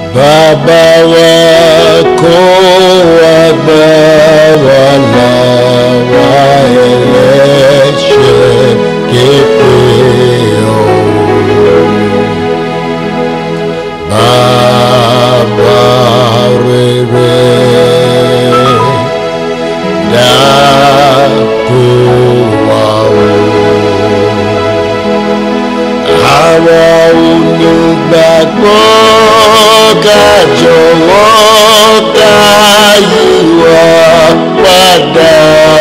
Bàbá wa kó wa gbà wá lọ́wọ́ ẹlẹ́ṣẹ̀ képe ọ̀hún. Bàbá rere dákun wá o. Àwọn olùgbàgbọ́ ká jọ̀wọ́ ká yíwà padà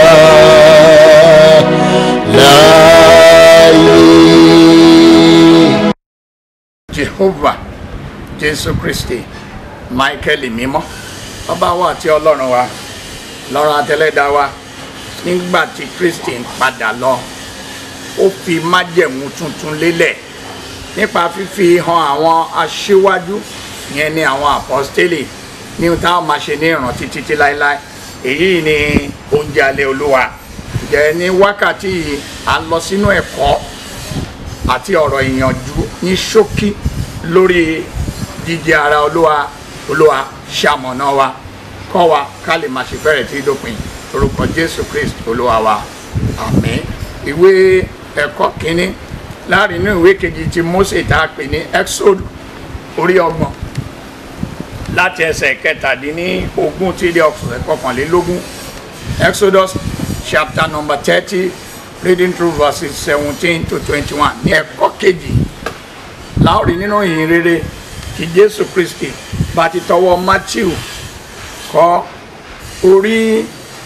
láàyè. jehovah jésù kristi michael mímọ́ bàbá wa àti ọlọ́run wa lọ́run àtẹlẹ́dá wa nígbà tí kristi ń padà lọ ó fi májẹ̀mú tuntun lélẹ̀ nípa fífi hàn àwọn aṣíwájú yẹn ni àwọn àpọ́stélì ní ohun táwọn máa ṣe ní ìrántí títí láéláé èyí ni oúnjẹ alẹ́ olúwa jẹ́ ní wákàtí yìí a lọ sínú ẹ̀kọ́ àti ọ̀rọ̀ ìyànjú ní ṣókí lórí jíjẹ ara olúwa olúwa ṣamọ̀nà wa kọ́ wa ká lè máa ṣe fẹ́rẹ̀ tí dópin orúkọ jésù krist olúwa wa àmín ìwé ẹ̀kọ́ kínní láàrin inú ìwé kejì tí mose tá a pè ní exodus orí ọgbọ̀n láti ẹsẹ̀ kẹtàdínní ogún tí dé ọ̀sẹ̀ kọkànlélógún exodus chapter number thirty reading through verses seventeen to twenty-one ní ẹ̀kọ́ kejì láòrí nínú ìyìn rere tí jésù kristi bá ti tọwọ́ matthew kọ orí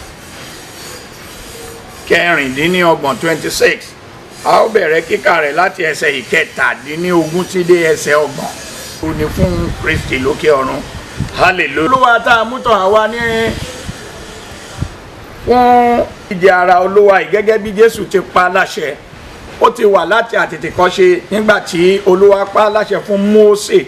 kẹrìndínlọ́gbọ̀n twenty-six a ó bẹ̀rẹ̀ kíkà rẹ̀ láti ẹsẹ̀ ìkẹtàdínlógún tí dé ẹsẹ̀ ọgbọ̀n ó ní fún kristi lókè ọ̀run hallelujah. olúwa tá a mú tọ̀ àwa ní fún ìjẹ ara olúwa yìí gẹ́gẹ́ bí jésù ti pa láṣẹ ó ti wà láti àtètèkọ́ṣe nígbà tí olúwa pa láṣẹ fún mósè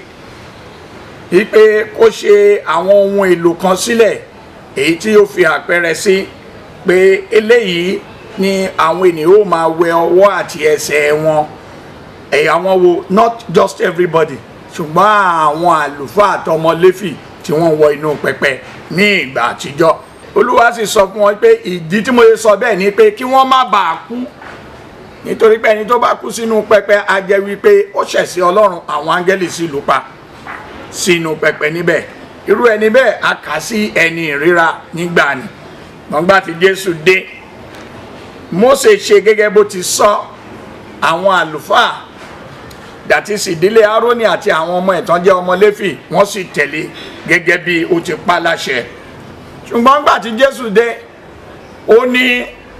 wípé kó ṣe àwọn ohun èlò kan sílẹ̀ èyí tí ó fi àpẹẹrẹ sí pé eléyìí ni àwọn ènìyàn ó máa wẹ ọwọ́ àti ẹsẹ̀ wọn ẹ̀yà wọn wo not just everybody ṣùgbọ́n àwọn àlùfáà àtọmọ léfì tí wọ́n wọ inú pẹpẹ ní ìgbà àtijọ́ olúwa sì sọ fún wọn pé ìdí tí mo ṣe sọ bẹ́ẹ̀ ni pé kí wọ́n má bàa kú nítorí pé ẹni tó bá kú sínú pẹpẹ á jẹ́ wípé ó ṣẹ̀ sí ọlọ́run àwọn áńgẹ́lì sì lù pa sínú pẹpẹ níbẹ̀ irú ẹni bẹ́ẹ̀ a kà sí ẹni ìríra nígbà ni gbọ̀ngbà tí jésù dé mósè ṣe gẹ́gẹ́ bó ti sọ àwọn àlùfáà dàtí sì ìdílé aaroni àti àwọn ọmọ ẹ̀tàn jẹ́ ọmọ léfì wọ́n sì tẹ̀lé gẹ́gẹ́ bí ó ti pa láṣẹ ṣùgbọ́n gbà tí jésù dé ó ní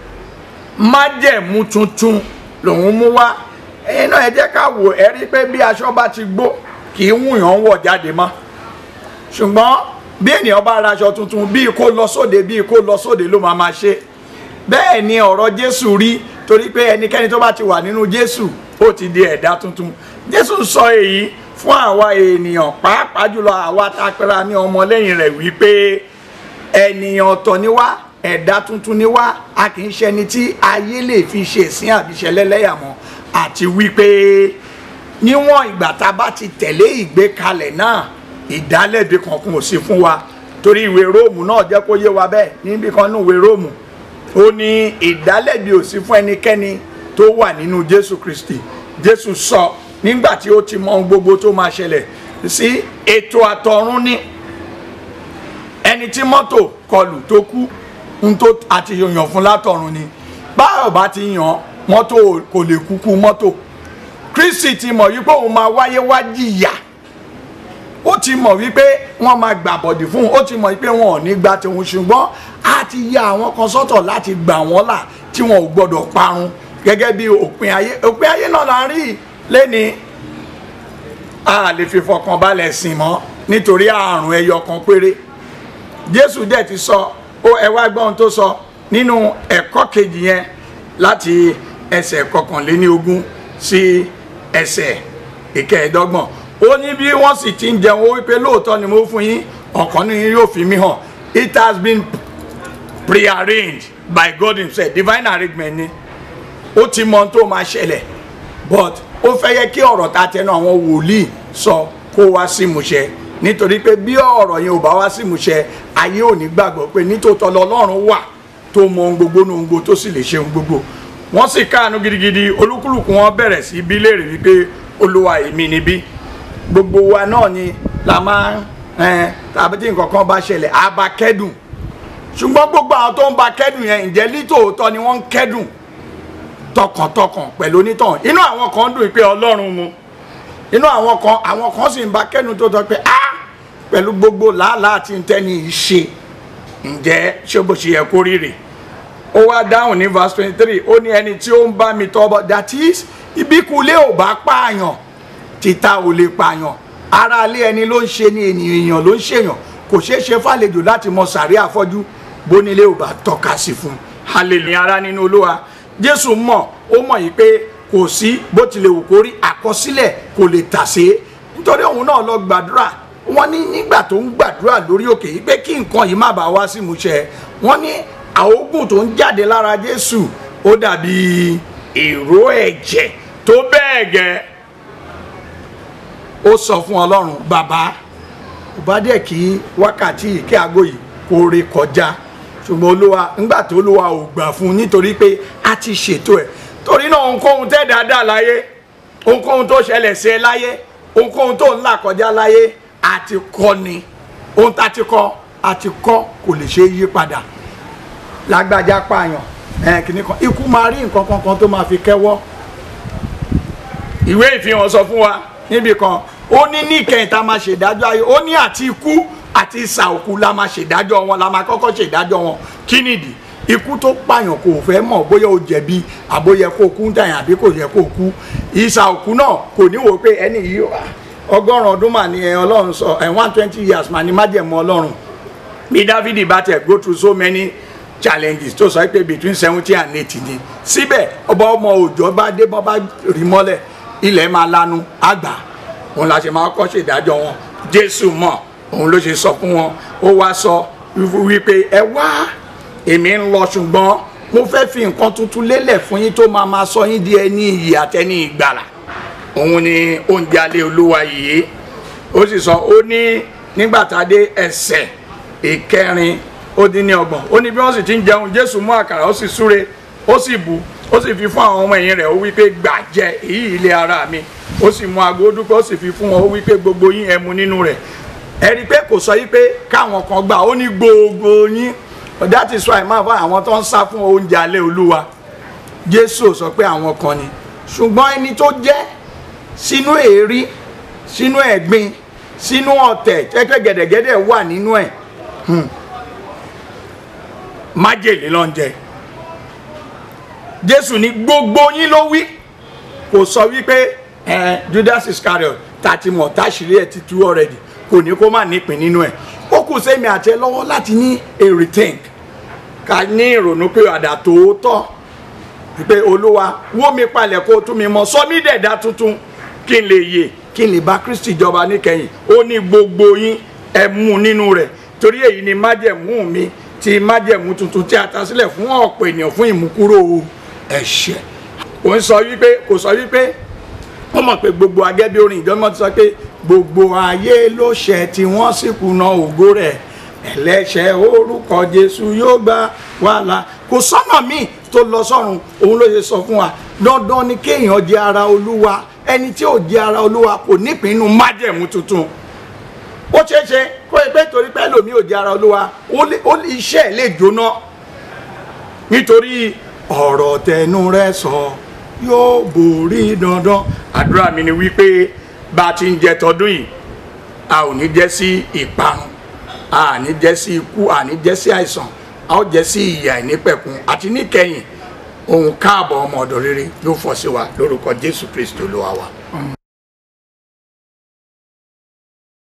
májẹ̀mú tuntun lòun mú wá ẹ̀yin náà ẹ jẹ́ ká wò ẹ rí pé bí aṣọ bá ti gbó kì í wùyàn wọ̀ jáde mọ́ ṣùgbọ́n bí ènìyàn bá ra aṣọ tuntun bíi kó lọ sóde bíi kó lọ sóde ló máa máa ṣe bẹ́ẹ̀ ni ọ̀rọ̀ jésù rí torí pé ẹnikẹ́ni tó bá ti wà nínú jésù ó ti di ẹ̀dá tuntun jésù sọ èyí fún àwa ènìyàn pàápàá jùlọ àwa tá a pera ní ọmọlẹ́yìn rẹ̀ wípé ènìyàn ọ̀tọ̀ ni wá ẹ̀dá tuntun ni wá a kì í ṣẹni tí ayé lè fi ṣe ìsín àbíṣẹ lẹ́lẹ́yàmọ́ àti wípé níwọ̀n ìgbà tá a bá ti tẹ̀lé ìgbékalẹ̀ náà ìdálẹ́bi kankan ò sí fún wa torí ìwé róòmù náà jẹ́ kó yé wa bẹ́ẹ̀ níbi kan nínú ìwé róòmù ó ní ìdálẹ́bi ò sí fún ẹnikẹ́ni tó wà nínú jésù kristi jésù sọ nígbà tí ó ti mọ ohun gbogbo tó máa ṣẹlẹ̀ sí ètò àtọ̀run ní ẹni tí mọ́tò kọlù tó kú ń tó àti yàn fún látọ̀run ni báyọ̀ bá ti yàn mọ́tò kò lè kúkú mọ́tò kristi ti mọ̀ wípé òun máa wáyé wá jìyà ó ti mọ̀ wípé wọ́n máa gbà bọ̀dì fún un ó ti mọ̀ wípé wọn ò ní gba tòun ṣùgbọ́n a ti ya àwọn kan sọ́tọ̀ láti gbà wọ́n là tí wọn ò gbọ́dọ̀ parun gẹ́gẹ́ bí òpin ayé òpin ayé náà la rí lẹ́ni a lè fi fọkàn balẹ̀ sìn mọ́ nítorí àrùn ẹyọ kan péré jésù dẹ̀ ti sọ ó ẹ wá gbọ́n tó sọ nínú ẹ̀kọ́ kejì yẹn láti ẹsẹ̀ kọkànléní ogún sí ẹsẹ̀ ìkẹẹ̀ẹ́dọ́gbọ̀n ó ní bí wọ́n sì ti ń jẹun ó wípé lóòótọ́ ni mo fún yín ọ̀kan ní yín yóò fi mí hàn it has been prearranged by God himself divine arrangement ni ó ti mọ ohun tó máa ṣẹlẹ̀ but ó fẹ́ yẹ kí ọ̀rọ̀ ta tẹnu àwọn wòlíì sọ kó wá sí ìmúṣẹ nítorí pé bí ọ̀rọ̀ yẹn ò bá wá sí ìmúṣẹ ayé ò ní gbàgbọ́ pé nítòótọ́ lọ́lọ́run wà tó mọ ohun gbogbo ní ohun gbogbo tó sì lè ṣe ohun gbogbo wọ́n sì káàánú gidigidi olúkúlùkù wọn bẹ̀rẹ̀ sí bí léèrè wípé olúwa èmi níbí gbogbo wa náà ni la máa ń tàbí tí nǹkan kan bá ṣẹlẹ̀ á bá kẹ́dùn ṣùgbọ́n gbogbo àwọn tó ń bá kẹ́dùn yẹn ǹjẹ́ lítòótọ́ ni wọ́n ń kẹ́dùn tọkàntọkàn pẹ̀lú onítàn inú àwọn kan dùn pé ọlọ́run mu inú àwọn kan àwọn kan sì ń bá kẹ́dùn tó tọ́ pé ah pẹ̀lú gbogbo làálàá àti ntẹ́ni yìí ṣe ǹjẹ́ ṣé bó ṣe yẹ kó rí rè ó wá dáhùn ní verse twenty three ó ní ẹni tí ó ń bá mi tọ́ bọ̀ that is ibíkulé ò bá pààyàn títa ò lè pààyàn ara ilé ẹni ló ń ṣe ni ènìyàn ló ń ṣèyàn kò ṣeé ṣe fàlejò láti mọ sàrí àfọ́jú bónílé ò bá tọ́ka sí fún un hallelujah ara nínú olúwa jésù mọ̀ ó mọ̀ yìí pé kò sí bó tilẹ̀ wù kó rí àkọsílẹ̀ kò lè tàsé nítorí òun náà lọ gbàdúrà wọ́n ní nígbà tó ń gbàdúrà lórí òkè yìí pé kí nǹkan yìí má bàa wá sí ìmúṣẹ wọ́n ní àógùn tó ń jáde lára jésù ó dàbí ìró ẹ̀jẹ̀ tó bẹ́ẹ̀ gẹ́ ó sọ fún ọlọ́run bàbá kò bá dẹ̀ kí wákàtí yìí kí aago yìí kó ré kọjá ṣùgbọ́n olúwa ńgbà tó olúwa ò gbà fún un nítorí pé a ti ṣètò ẹ̀ torí náà ohunkóhun tẹ́ dáadáa láyé ohunkóhun tó ṣẹlẹ̀ sí ẹ láyé ohunkóhun tó ń là kọjá láyé àti kọ́ ni ohun tá a ti kọ́ a ti kọ́ kò lè ṣe é yí padà lágbájá pààyàn ẹ̀ kìíní kan ikú máa rí nǹkan kankan tó máa fi kẹ́wọ́ ìwé ìfihàn sọ fún wa níbi kan ó ní ní ìkẹyìn tá a máa ṣèdájọ́ ayé ó ní àti ikú àti ìsà òkú la máa ṣèdájọ́ wọn la máa kọ́kọ́ ṣèdájọ́ wọn kí nìdí ikú tó pààyàn kò fẹ́ mọ̀ bóyá o jẹ̀bi àbóyẹ kó kú dàyàn àbí kò yẹ kó kú ìsà òkú náà kò ní wò pé ẹni yìí ọgọ́rùn ọdún mà ní ọlọ́run sọ ẹ̀ one twenty years mà ní májẹ̀mú ọlọ́run bí dávidi bá tẹ̀ go through so many challenges tó sọ pé between seventy and eighty ni síbẹ̀ ọba ọmọ òòjọ́ bá dé bọ́ bá rí mọ́lẹ̀ ilẹ̀ máa lanu àgbà òun la ṣe máa kọ́ ṣèdájọ́ wọn jésù mọ̀ òun ló ṣe sọ fún wọn ó wá sọ wípé ẹ wá èmi ń lọ ṣùgbọ́n mo fẹ́ fi nǹkan tuntun lélẹ̀ fún yín tó máa máa sọ yín di ẹni iyì àtẹni ìgbàlà òun ni oúnjẹ alẹ́ olúwa yìí ó sì sọ ó ní nígbà tá a dé ẹsẹ̀ ìkẹrin ó dín ní ọgbọ̀n ó ní bí wọ́n sì ti ń jẹun jésù mú àkàrà ó sì súre ó sì bù ó sì fi fún àwọn ọmọ ẹ̀yìn rẹ̀ ó wí pé gbà jẹ èyí ilé ara mi ó sì mú aago dúpẹ́ ó sì fi fún wọn ó wí pé gbogbo yín ẹ mu nínú rẹ̀ ẹ rí i pé kò sọ yí pé káwọn kan gbà ó ní gbogbo yín that is why máa fọ àwọn tó ń sá fún oúnjẹ alẹ́ olúwa jésù sọ pé àwọn kan ni ṣùgbọ́n ẹni tó jẹ́ sínú èérí sínú ẹ̀gbin sínú ọ̀tẹ̀ tẹ́tẹ́ gẹ̀dẹ̀gẹ̀dẹ̀ wà nínú ẹ̀ májèlé ló ń jẹ jésù ní gbogbo yín ló wí kò sọ wípé ẹ judas iscariot tàti mọ̀ táṣìírí ẹ̀ ti tú already kò ní kó má nípìn nínú ẹ̀ ó kù sẹ́mi àti ẹ lọ́wọ́ láti ní a rethink ká ní ìrònú pé àdá tòótọ́ wípé olúwa wó mi palẹ̀ kó tún mi mọ́ sọ mí dẹ̀dá tuntun kí n lè yè kí n lè bá kristi jọba níkẹyìn ó ní gbogbo yín ẹ mú nínú rẹ̀ torí èyí ni májẹ̀mú mi ti májẹ̀mú tuntun tí a ta sílẹ̀ fún ọ̀pọ̀ ènìyàn fún ìmúkúrò ẹ̀ṣẹ̀ kò ń sọ wípé kò sọ wípé wọ́n mọ̀ pé gbogbo agẹ́bí orin ìjọba ti sọ pé gbogbo ayé ló ṣẹ̀ tí wọ́n sì kùnà ògo rẹ̀ ẹlẹ́ṣẹ̀ orúkọ jésù yóò gbà wàhálà kò sọ́nà míì tó lọ sọ́run òun ló ṣe sọ fún wa dandan ni kéèyàn jẹ́ ara olúwa ẹni tí ò jẹ́ ara olúwa kò nípinnu májẹ̀mú tuntun ó ṣeé ṣe kó o pé torí pé ẹlòmíì ò jẹ́ ara olúwa ó iṣẹ́ ẹ̀ lè jóná nítorí ọ̀rọ̀ tẹnu rẹ sọ yóò borí dandan àdúrà mi ni wípé bá a ti ń jẹ tọdún yìí a ò ní jẹ́ sí ìparun a ní jẹ́ sí ikú a ní jẹ́ sí àìsàn a ó jẹ́ sí ìyà ìnípẹ̀kun àti níkẹyìn ohun káàbọ̀ ọmọ ọ̀dọ̀ rere yóò fọ́ sí wa lórúkọ jésù kristu olúwa wa.